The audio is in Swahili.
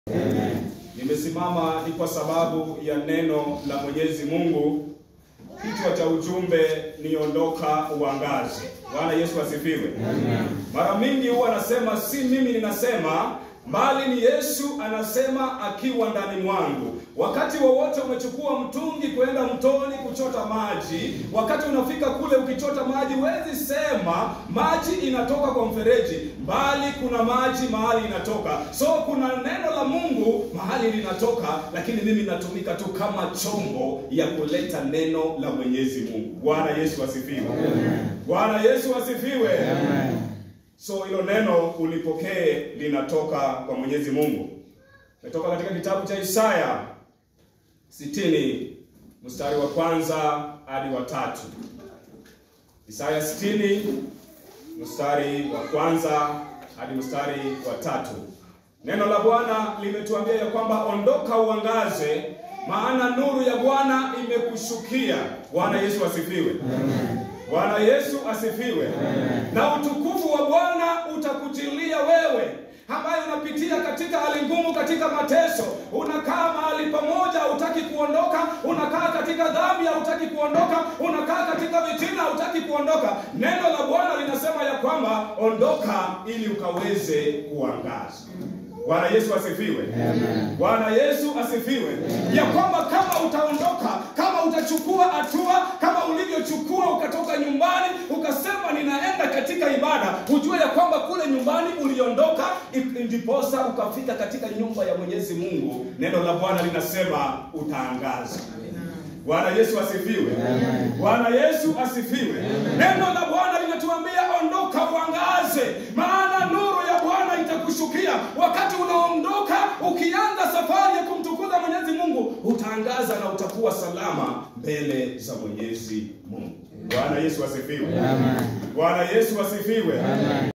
Nimesimama ni kwa sababu ya neno la Mwenyezi Mungu. Kichwa cha ujumbe ni ondoka uangaze. Bwana Yesu asifiwe. Mara mingi huwa anasema si mimi ninasema, bali ni Yesu anasema akiwa ndani mwangu. Wakati wowote umechukua mtungi kwenda mtoni kuchota maji, wakati unafika kule ukichota maji, huwezi sema maji inatoka kwa mfereji, bali kuna maji mahali inatoka. So kuna neno la Mungu mahali linatoka, lakini mimi natumika tu kama chombo ya kuleta neno la Mwenyezi Mungu. Bwana Yesu asifiwe. Bwana Yesu asifiwe. So hilo neno ulipokee linatoka kwa Mwenyezi Mungu. Natoka katika kitabu cha Isaya sitini mstari wa kwanza hadi wa tatu. Isaya sitini mstari wa kwanza hadi mstari wa tatu. Neno la Bwana limetuambia ya kwamba ondoka uangaze, maana nuru ya Bwana imekushukia. Bwana Yesu asifiwe. Bwana Yesu asifiwe. Na utukufu wa Bwana utakujilia wewe ambaye unapitia katika hali ngumu, katika mateso, unakaa mahali pamoja, hutaki kuondoka, unakaa katika dhambi, hutaki kuondoka, unakaa katika vitina, hutaki kuondoka. Neno la Bwana linasema ya kwamba ondoka, ili ukaweze kuangaza. Bwana Yesu asifiwe. Bwana Yesu asifiwe. Ya kwamba kama utaondoka, kama utachukua hatua kama ulivyochukua ukatoka nyumbani ukasema ninaenda katika ibada, ujue ya kwamba kule nyumbani uliondoka, ndiposa ukafika katika nyumba ya Mwenyezi Mungu. Neno la Bwana linasema utaangaza. Bwana Yesu asifiwe. Bwana Yesu asifiwe. Neno la Bwana linatuambia ondoka uangaze, maana nuru ya Bwana itakushukia. Wakati unaondoka ukianza safari ya kumtukuza Mwenyezi Mungu, utaangaza na utakuwa salama mbele za Mwenyezi Mungu. Bwana Yesu asifiwe. Bwana Yesu asifiwe.